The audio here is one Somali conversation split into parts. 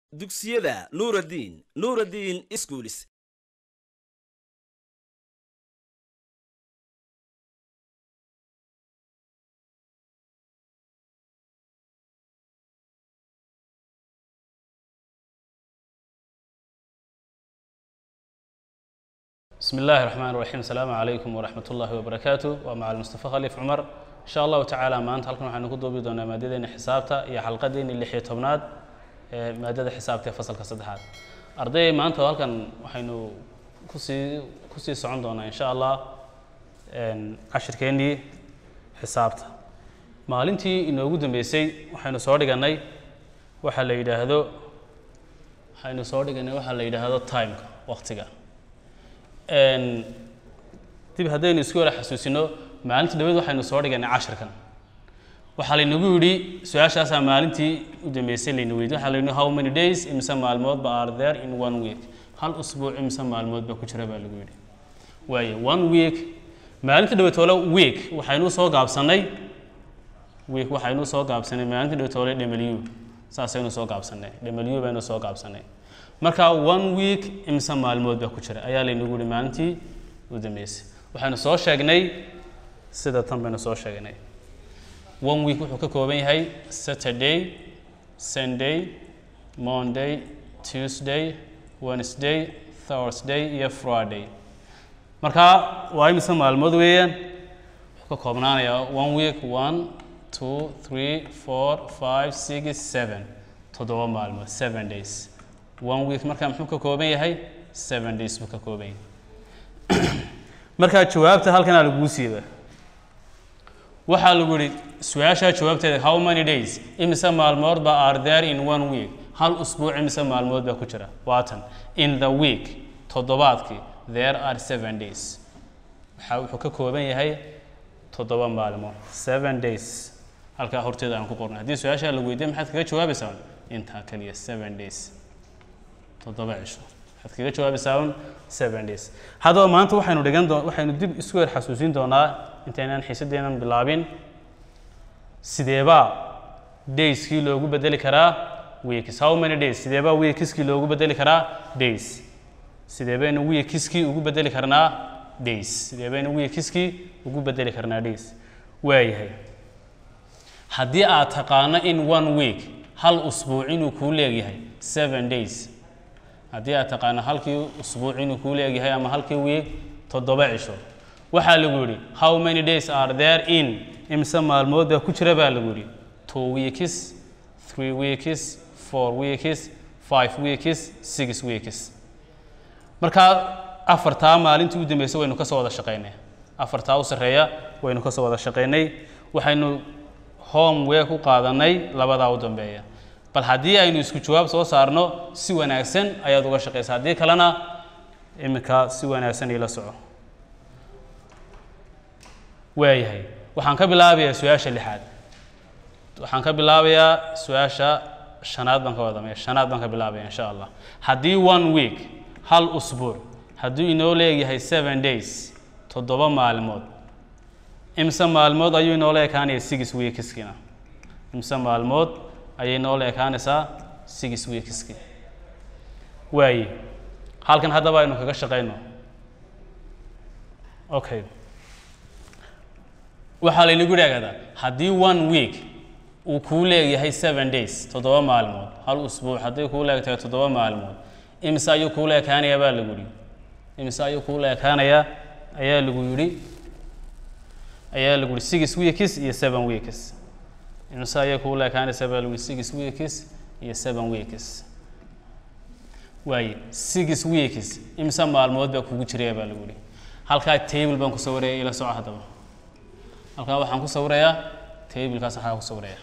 dugsiyada nuuraddiin nuuraddiin iskuulis بسم الله الرحمن الرحيم السلام عليكم ورحمة الله وبركاته ومع المصطفى خليف عمر إن شاء الله تعالى maanta halkan waxaynu ku duubi doonaa maadadeena xisaabta iyo xalqadeeni lix iyo tobnaad ee maadada xisaabta ee fasalka saddexaad arday maanta halkan waxaynu kusii kusii socon doonaa insha allah cashirkeennii xisaabta maalintii inoogu dambeysay waxaynu soo dhiganay waxa la yidhaahdo waxaynu soo dhiganay waxa la yidhaahdo timeka waqtiga dib haddaynu isku wala xasuusino maalinta dhaweed waxaynu soo dhiganay cashirkan waxaa laynagu yidhi su-aashaasaa maalintii u dambeysay layna weydi waxaa layidhi how many days imse maalmoodba are there in one week hal usbuuc imse maalmoodba ku jira baa lagu yidhi waaye one week maalinta dhawetoole week waxaynu soo gaabsanay week waxaynu soo gaabsanay maalinta dhawetoole w saasaynu soo gaabsanay w baynu soo gaabsanay marka one week imse maalmood baa ku jira ayaa laynagu yihi maalintii u dambeysay waxaynu soo sheegnay sida tan baynu soo sheegnay one week wuxuu ka kooban yahay saturday sunday monday tuesday wednesday thursday iyo friday marka waa imise maalmood weeyaan wuxuu ka koobnaanayaa one week one two three four five six seven toddoba maalmood seven days one week markaa muxuu ka kooban yahay seven days buu ka kooban yahay markaa jawaabta halkanaa laguu siiba waxaa lagu yihi su-aashaa jawaabteeda how many days imise maalmood ba are there in one week hal usbuuc imise maalmood baa ku jira waatan in the week toddobaadkii there are seven days waxaa wuxuu ka kooban yahay toddoba maalmood seven days halkaa horteeda aan ku qornay haddii su-aashaa la weydiiya maxaad kaga jawaabaysaa intaa kaliya seven days toddoba cisho waxaad kaga jawaabaysaa un seven days haddaba maanta waxaynu dhigan doo waxaynu dib isku weer xasuusin doonaa intaynaan xiisadeenan bilaabin sideebaa dayskii loogu bedeli karaa weekis how many days sideebaa weekiskii loogu bedeli karaa days sideebaynu weekiskii ugu bedeli karnaa days sideebaynu weekiskii ugu bedeli karnaa days waayahay haddii aad taqaano in one week hal usbuuc inuu kuu leegyahay seven days haddii aad taqaano halkii usbuuc inuu kuu leegyahay ama halkii week toddoba cisho waxaa lagu yidhi how many days are there in imse maalmood baa ku jira baa lagu yidhi two weeks three weeks four weeks five weeks six weeks markaa afartaa maalintii u dambeysay waynu ka soo wada shaqaynay afartaa u sarreeya waynu ka soo wada shaqaynay waxaynu homework u qaadanay labadaa u dambeeya bal haddii aynu isku jawaab soo saarno si wanaagsan ayaad uga shaqaysa haddii kalena iminka si wanaagsan iila soco waayahay waxaan ka bilaabayaa su-aasha lixaad waxaan ka bilaabayaa su-aasha shanaad baan ka wadamaya shanaad baan ka bilaabaya insha allah haddii one week hal usbuuc hadduu inoo leeyahay seven days toddoba maalmood imse maalmood ayuu inoola ekaanaya six weekskina imse maalmood ayay noola ekaanaysaa six weekski waaye halkan haddaba aynu kaga shaqayno okay waxaa laynagu idhaahdaa haddii one week uu kuu leeyahay seven days toddoba maalmood hal usbuuc hadday kuu leegtahay toddoba maalmood imise ayuu kuula ekaanayaa baa lagu yidhi imise ayuu kuula ekaanayaa ayaa lagu yidhi ayaa lagu yidhi six weeks iyo seven weeks imise ayay kuula ekaanaysaa baa lagu yidhi six weeks iyo seven weeks waaye six weeks imise maalmood baa kugu jiraya baa lagu yidhi halkaa table baan ku sawiraya ila soco haddaba halkaa waxaan ku sawirayaa tablekaas waxaa ku sawiraya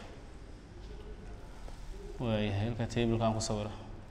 waayahay halkaa tablekaan ku sawira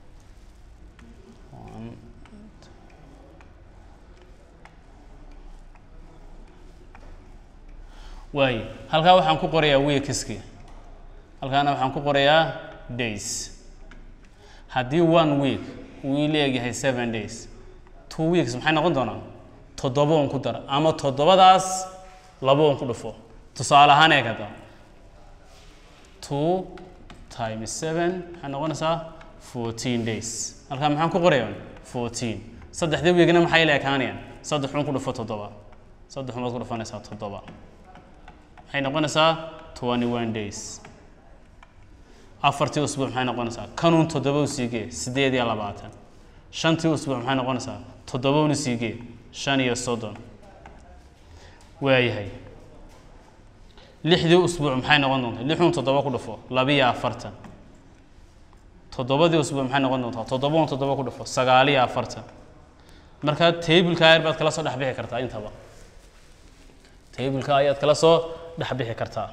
waaye halkaa waxaan ku qorayaa weekiski halkaana waxaan ku qorayaa days haddii one week uu leegyahay seven days two weeks maxay noqon doonaan toddoba on ku dar ama toddobadaas laba on ku dhufo tusaale ahaan eegada two times seven maxay noqonaysaa fourteen days halkaa maxaan ku qorayaa fourteen saddexdii wiigna maxay la ekaanayaan saddex xun ku dhufo toddoba saddex xumaad ku dhufanaysaa toddoba maxay noqonaysaa twenty one days afartii usbuuc maxay noqonaysaa kanuun toddoba u siigee siddeed iyo labaatan shantii usbuuc maxay noqonaysaa toddoba una siigee shan iyo soddon waayahay lixdii usbuuc maxay noqon doontaa lixun toddoba ku dhufo labiyo afartan toddobadii usbuuc maxay noqon doontaa toddobaun toddoba ku dhufo sagaaliyo afartan markaa tableka ayar baad kala soo dhex bixi kartaa intaba tableka ayaad kala soo dhex bixi kartaa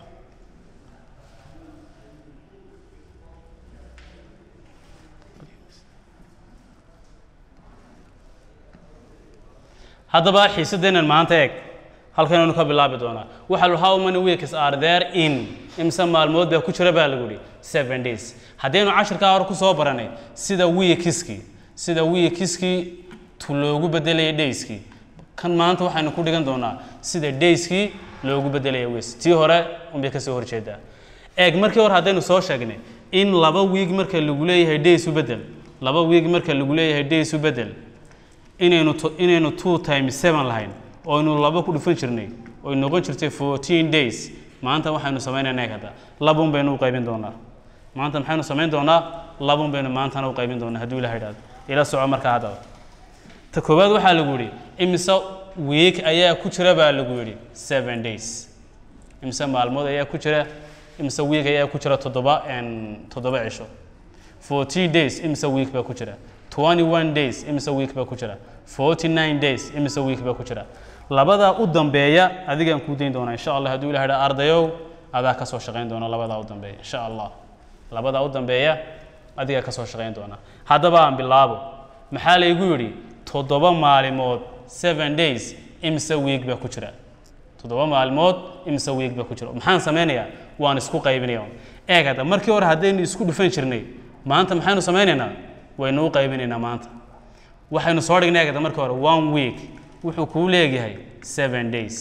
haddaba xiisadeennan maanta eeg halkanaynu ka bilaabi doonaa waxa lu how many weeks are there in imse maalmood baa ku jira baa lagu yidhi seven days haddaynu cashirkaa hore ku soo baranay sida weekiskii sida weekiskii tu loogu bedelaya dayskii kan maanta waxaynu ku dhigan doonaa sida dayskii loogu bedelaya weeks tii hore unbay kasoo horjeedaa eeg markii hore haddaynu soo sheegnay in laba wiig marka lagu leeyahay days u bedel laba wiig marka lagu leeyahay days u bedel inaynu to- inaynu two times seven lahayn oo aynu laba ku dhufan jirnay oy noqon jirtay fourteen days maanta waxaynu samaynaynaa kada labun baynu u qaybin doonaa maanta maxaynu samayn doonaa labun baynu maantana u qaybin doonaa hadduu ilaha idhahdo ila soco markaa haddaba ta koowaad waxaa lagu yidhi imise week ayaa ku jira baa lagu yidhi seven days imise maalmood ayaa ku jira imise week ayaa ku jira toddoba en, toddoba cisho 14 days imise week baa ku jira 21 days imise week baa ku jira 49 days imise week baa ku jira labadaa u dambeeya adigaan kuu dayn doonaa insha allah hadduu ilaha idhaa ardayow adaa ka soo shaqayn doona labadaa u dambeeya insha allah labadaa u dambeeya adigaa ka soo shaqayn doona haddaba aan bilaabo maxaa laygu yidhi toddoba maalimood seven days imise week baa ku jira toddoba maalmood imise week baa ku jira maxaan samaynayaa waan isku qaybinaya eeg hadda markii hore haddaynu isku dhufan jirnay maanta maxaynu samaynaynaa waynu u qaybinaynaa maanta waxaynu soo dhignay eeg hadda markii hore one week wuxuu kuu leegyahay seven days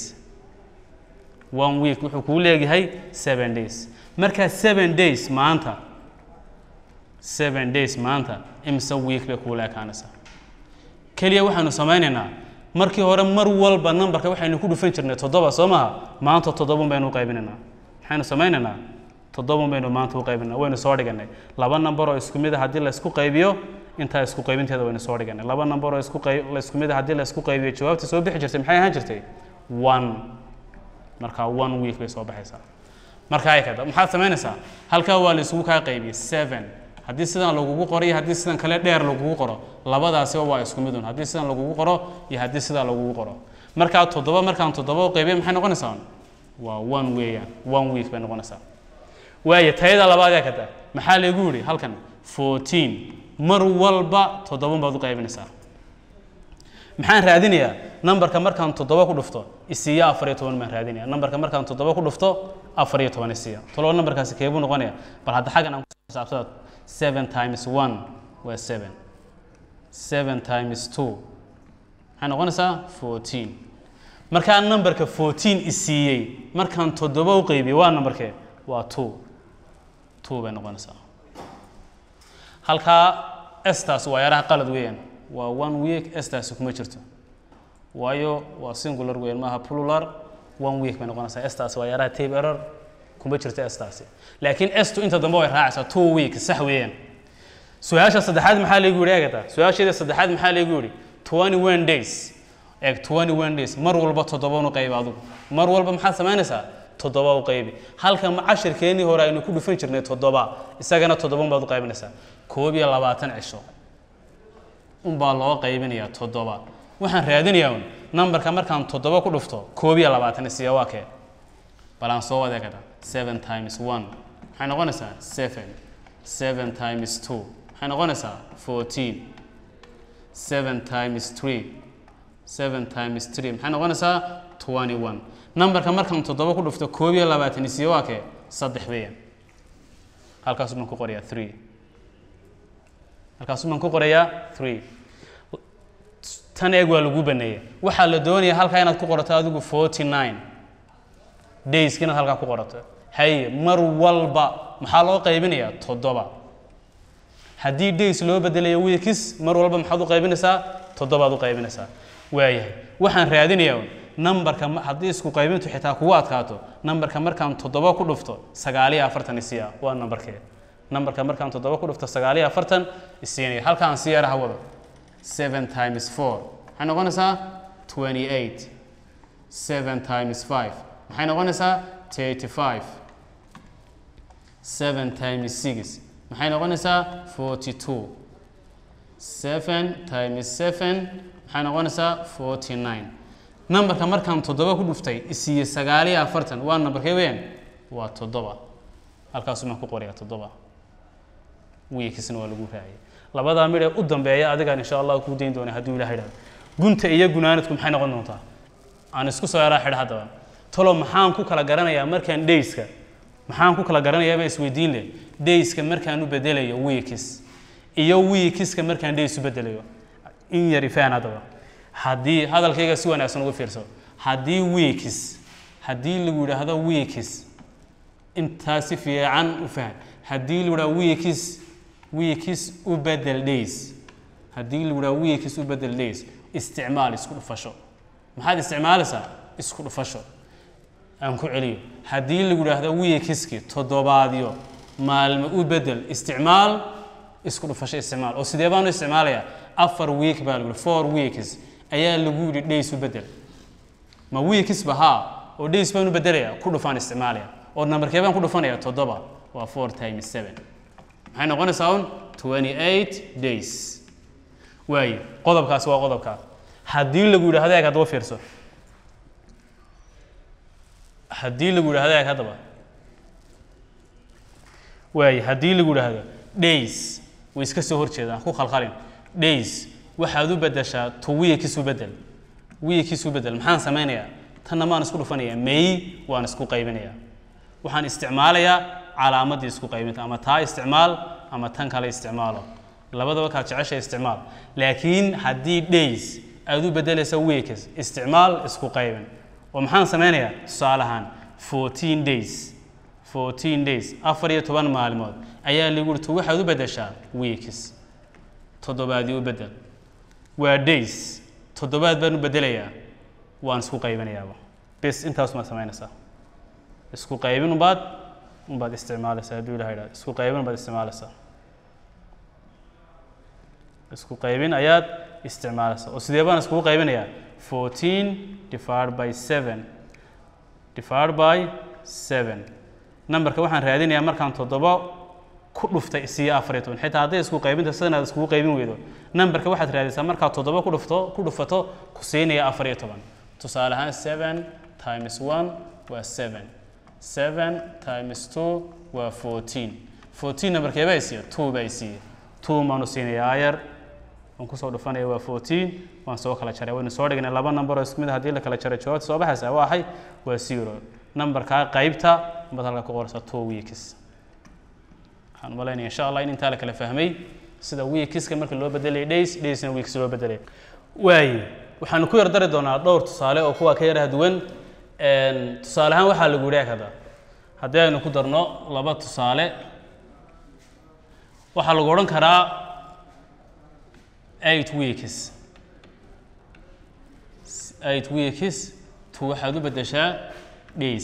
one week wuxuu kuu leegyahay seven days markaa seven days maanta seven days maanta imise week bay kuula ekaanaysaa keliya waxaynu samaynaynaa markii hore mar walba numberka waxaynu ku dhufan jirnay toddoba soo maha maanta toddobun baynu u qaybinaynaa maxaynu samaynaynaa toddobun baynu maanta u qaybinaa waynu soo dhiganay laba number oo isku mid a haddii la isku qaybiyo intaa isku qaybinteeda waynu soo dhiganay laba number oo isku qayb la isku mid a haddii la isku qaybiyo jawaabta soo bixi jirtay maxay ahaan jirtay one markaa one week bay soo baxaysaa markaa ay kada maxaad samaynaysaa halkaa waa la isugu kaa qaybiyey seven haddii sidan lagugu qoro iyo haddii sidan kale dheer lagugu qoro labadaasiba waa isku midun haddii sidan lagugu qoro iyo haddii sidaa lagugu qoro markaa toddoba markaan toddoba u qaybiya maxay noqonaysaa waa one weeyaan one week bay noqonaysaa waayo tayada labaad ee kada maxaa lagu yidhi halkan fourteen mar walba toddobun baad u qaybinaysaa maxaan raadinayaa nambarka markaan toddoba ku dhufto isiiya afar iyo toban baan raadinaya nambarka markaan toddoba ku dhufto afar iyo toban isiiya tolo nambarkaasi keebuu noqonaya bal hadda xaggan aan ku xisaabsada seven times one waa seven seven times two maxay noqonaysaa fourteen markaa nambarka fourteen isiiyey markaan toddoba u qaybiyey waa nambarkee waa two two bay noqonaysaa halkaa estaas waa yaraha qalad weeyaan waa one week estaasi kuma jirto waayo waa singular weeyaan maaha plural one week bay noqonaysaa estaasi waa yaraha tape error kuma jirto estaasi laakiin estu inta dambe way raacaysaa two week sax weeyaan su-aasha saddexaad maxaa laygu yidhi eegata su-aasheeda saddexaad maxaa laygu yidhi twenty one days eeg twenty one days mar walba toddobanu qayb adigu mar walba maxaad samaynaysaa toddoba u qaybi halka ma cashirkeennii hore aynu ku dhufan jirnay toddoba isagana toddoban baad u qaybinaysaa koob iyo labaatan cisho unbaa loo qaybinayaa toddoba waxaan raadinayaa un nambarka markaan toddoba ku dhufto koob iyo labaatan isiya waa kee bal aan soo wada kada seven times one maxay noqonaysaa seven seven times two maxay noqonaysaa fourteen seven times three seven times three maxay noqonaysaa twenty one nambarka markaan toddoba ku dhufto koob iyo labaatan isiya waa kee saddex weeyaan halkaas baan ku qorayaa three halkaas baan ku qorayaa three tan eeg waa lagu baneeyey waxaa la doonayaa halkaa inaad ku qorato adigu forty nine dayska inaad halkaa ku qorato haye mar walba maxaa loo qaybinayaa toddoba haddii days loo bedelayo weekis mar walba maxaad u qaybinaysaa toddobaad u qaybinaysaa waayahay waxaan raadinayaa un nambarka ma- haddii isku qaybintu xitaa kugu adkaato nambarka markaan toddoba ku dhufto sagaaliyo afartan isiya waa nambarkee nambarka markaan toddoba ku dhufto sagaaliyo afartan isiinaya halkaan si yaraha wado seven times four maxay noqonaysaa twenty eight seven times five maxay noqonaysaa thirty five seven times six maxay noqonaysaa forty two seven times seven maxay noqonaysaa forty nine nambarka markaan toddoba ku dhuftay isiiye sagaaliyo afartan waa nambarkee weeyaan waa toddoba halkaasuu maan ku qorayaa toddoba wiilkiisna waa lagu raaciyay labadaa midh ee u dambeeya adigaan insha allah kuu dayn doona hadduu ilaha idhahdo gunta iyo gunaanadku maxay noqon doontaa aan isku soo yaraa xidha haddaba talo maxaan ku kala garanayaa markaan dayska maxaan ku kala garanayaaba isweydiin leh dayska markaan u bedelayo weekis iyo weekiska markaan days u bedelayo in yar ifaan haddaba haddii hadalkayga si wanaagsan ugu fiirso haddii weekis haddii lagu yidhaahdo weekis intaa si fiican u faham haddii lagu yidhahdo weekis weekis u bedel days haddii lagu yidhahdo weekis u bedel days isticmaal isku dhufasho maxaad isticmaalaysaa isku dhufasho aan ku celiyo haddii lagu yidhaahdo weekiski toddobaadyo maalmo u bedel isticmaal isku dhufasho isticmaal oo sidee baanu isticmaalayaa afar week baa lagu yidhi four weeks ayaa lagu yidhi days u bedel ma weekisba haa oo days baan u bedelayaa ku dhufaan isticmaalaya oo nambarkee baan ku dhufanaya toddoba waa four times seven maxay noqonaysaa un twenty eight days waaye qodobkaasi waa qodobkaa haddii lagu yidhaahdo eeg haddaba fiirso haddii lagu yidhaahdo eeg haddaba waaye haddii lagu yidhaahdo days way iska soo horjeedaan ku khalkhalin days waxaad u bedeshaa to weekis u bedel weekis u bedel maxaan samaynayaa tanna maan isku dhufanayaa may waan isku qaybinayaa waxaan isticmaalayaa calaamadii isku qaybinta ama taa isticmaal ama tan kale isticmaalo labadaba kaad jeceshay isticmaal laakiin haddii days aad u bedelaysa weekis isticmaal isku qaybin oo maxaan samaynayaa tusaale ahaan fourteen days fourteen days afar iyo toban maalmood ayaa lagu yidhi to waxaad u bedeshaa weekis toddobaadii u bedel waa days toddobaad baan u bedelayaa waan isku qaybinayaaba bis intaas maad samaynaysaa isku qaybin unbaad unbaad isticmaalaysaa hadduu ilaha idhahdo isku qaybin unbaad isticmaalaysaa isku qaybin ayaad isticmaalaysaa oo sidee baan iskugu qaybinayaa fourteen divided by seven divided by seven nambarka waxaan raadinayaa markaan toddoba ku dhuftay isiyo afar iyo toban xitaa hadday isku qaybinta sidan aad iskugu qaybin weydo nambarka waxaad raadisaa markaad toddoba ku dhufto ku dhufato ku siinaya afar iyo toban tusaale ahaan seven times one waa seven seven times two waa fourteen fourteen nambarkee baa isiiya two baa isiiya two maanu siinayaa ayar waan kusoo dhufanaya waa fourteen waan soo kala jaray waynu soo dhignay laba number oo isku mid ah haddii la kala jaray jawaabta soo baxaysa waa axay waa zero nambarkaa qaybta baad halka ku qoraysaa two weeks waxaan umalaynaya insha allah in intaa la kala fahmay sida weekiska marka loo bedelay days daysna weeks loo bedelay waaye waxaanu ku yar dari doonaa dhowr tusaale oo kuwa ka yaraha duwan tusaale ahaan waxaa lagu yidhi kada haddii aynu ku darno laba tusaale waxaa lagu odhan karaa eight weeks eight weeks to waxaad u bedeshaa days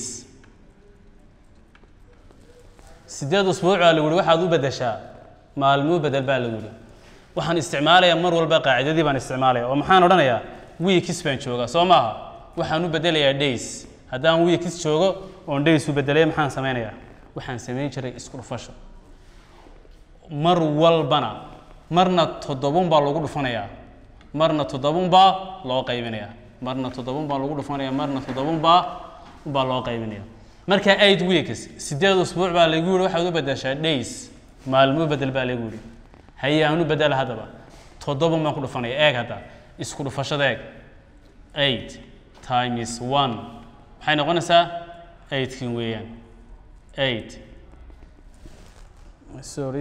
sideed usbuuc baa lagu yihi waxaad u bedeshaa maalmuu bedel baa lagu yihi waxaan isticmaalayaa mar walba qaacidadii baan isticmaalaya oo maxaan odhanayaa weekis baan joogaa soo maaha waxaan u bedelayaa days haddaan weekis joogo oon days u bedelay maxaan samaynayaa waxaan samayn jiray isku dhufasho mar walbana marna toddobun baa lagu dhufanayaa marna toddobun baa loo qaybinayaa marna toddobun baa lagu dhufanaya marna toddobun baa baa loo qaybinaya marka eight weeks sideed usbuuc baa lagu yihi waxaad u bedeshaa days maalmuu bedel baa lagu yihi haye aan u bedela haddaba toddobun baan ku dhufanaya eeg hadda isku dhufashada eeg eight times one maxay noqonaysaa eightkin weeyaan eight sorry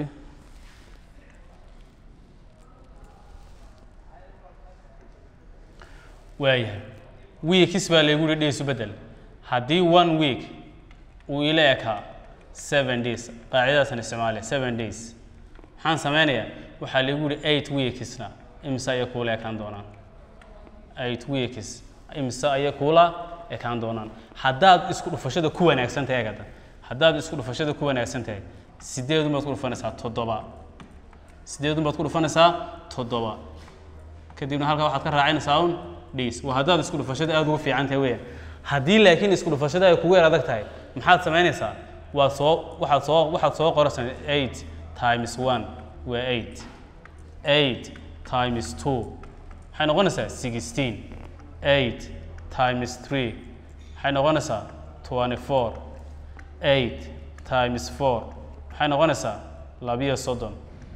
waayahay weekis baa laygu yihi days u bedel haddii one week uu ila ekaa seven days qaacidadaasaan isticmaalaya seven days maxaan sameynayaa waxaa lagu yihi eight weeksna imise ayay kuula ekaan doonaan eight weeks imise ayay kuula ekaan doonaan haddaad isku dhufashada ku wanaagsan tahay gada haddaad isku dhufashada ku wanaagsan tahay sideedun baad ku dhufanaysaa toddoba sideedun baad ku dhufanaysaa toddoba kadibna halkaa waxaad ka raacinaysaa un days waa haddaad isku dhufashada aada ugu fiican tahay weeyaan haddii laakiin isku dhufashada ay kugu yar adag tahay maxaad samaynaysaa waad soo waxaad soo waxaad soo qoraysaa eight times one waa eight eight times two maxay noqonaysaa sixteen eight times three maxay noqonaysaa twenty four eight times four maxay noqonaysaa labiyo soddon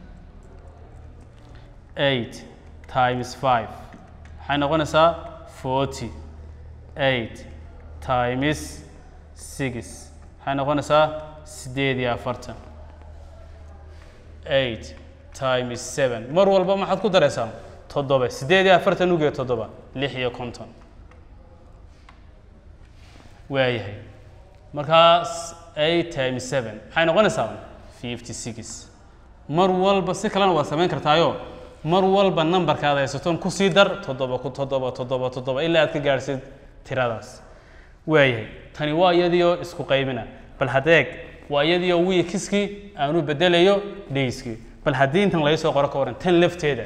eight times five maxay noqonaysaa forty eight times six maxay noqonaysaa sideed iyo afartan eight times seven mar walba maxaad ku daraysaa toddoba sideed iyo afartan ugeed toddoba lix iyo konton waayahay markaas eight times seven maxay noqonaysaa fifty six mar walba si kalena waad samayn kartaayo mar walba nambarka aad haysaton kusii dar toddoba ku toddoba toddoba toddoba ilaa aad ka gaadhsid tiradaas waayahay tani waa iyadiioo isku qaybina bal hadeeg waa iyadiioo wiikiskii aanu bedelayo dayskii bal haddii intan laga soo qoro ka waran tan lafteeda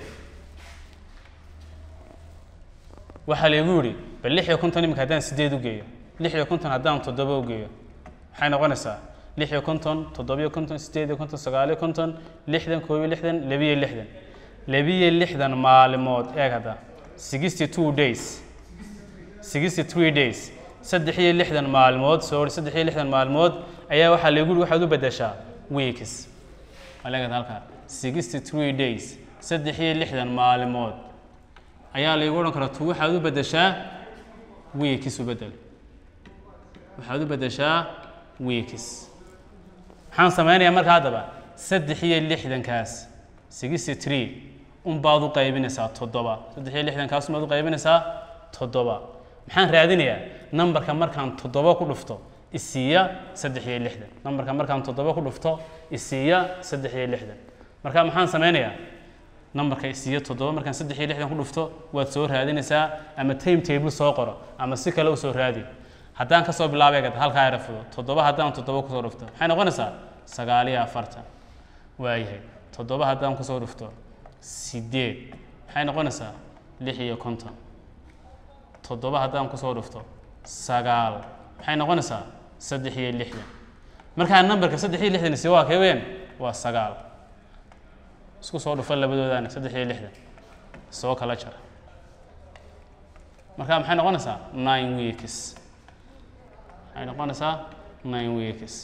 waxaa laygu yidhi bal lix iyo konton iminka haddaan sideed u geeyo lix iyo konton haddaan toddoba u geeyo maxay noqonaysaa lix iyo konton toddobiyo konton sideed iyo konton sagaaliyo konton lixdan koob iyo lixdan labiyo lixdan labiyo lixdan maalmood eeg hadda sixty two days sixty three days saddex iyo lixdan maalmood sorry saddex iyo lixdan maalmood ayaa waxaa lagu yidhi waxaad u beddeshaa weeksaleegada halkaa sixty three days saddex iyo lixdan maalmood ayaa laygu odhan karaa tu waxaad u beddeshaa weeks u beddel waxaad u beddeshaa weeks maxaan sameynayaa marka haddaba saddex iyo lixdankaas sixty three unbaad u qaybinaysaa toddoba saddex iyo lixdankaas unbaad u qaybinaysaa toddoba maxaan raadinayaa nambarka markaan toddoba ku dhufto isiiya saddex iyo lixdan nambarka markaan toddoba ku dhufto isiiya saddex iyo lixdan marka maxaan sameynayaa nambarka isiiya toddoba markaan saddex iyo lixdan ku dhufto waad soo raadinaysaa ama time table soo qoro ama si kale u soo raadi haddaan kasoo bilaabay gad halkaa era fudo toddoba haddaan toddoba kusoo dhufto maxay noqonaysaa sagaal iyo afartan waayahay toddoba haddaan kusoo dhufto sideed maxay noqonaysaa lix iyo konton toddoba haddaan kusoo dhufto sagaal maxay noqonaysaa saddex iyo lixdan markaa nambarka saddex iyo lixdan isi waa kee weyn waa sagaal isku soo dhufa labadoodaana saddex iyo lixdan soo kala jara markaa maxay noqonaysaa nine weeks waxay noqonaysaa nine weeks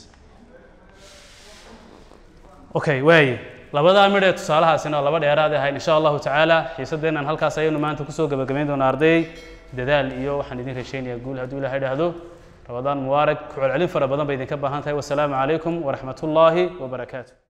okay waaye labadaa midh ee tusaalahaasina oo laba dheeraad ahayn insha allahu tacaala xiisadeennan halkaas ayaynu maanta kusoo gabagabayn doonaa arday dadaal iyo waxaan idin rajaynayaa guul hadduu ilahay idhaahdo rabadaan mubaarak ku celcelin fara badan bay idinka baahan tahay wasalaamu calaykum waraxmat ullaahi wabarakaatu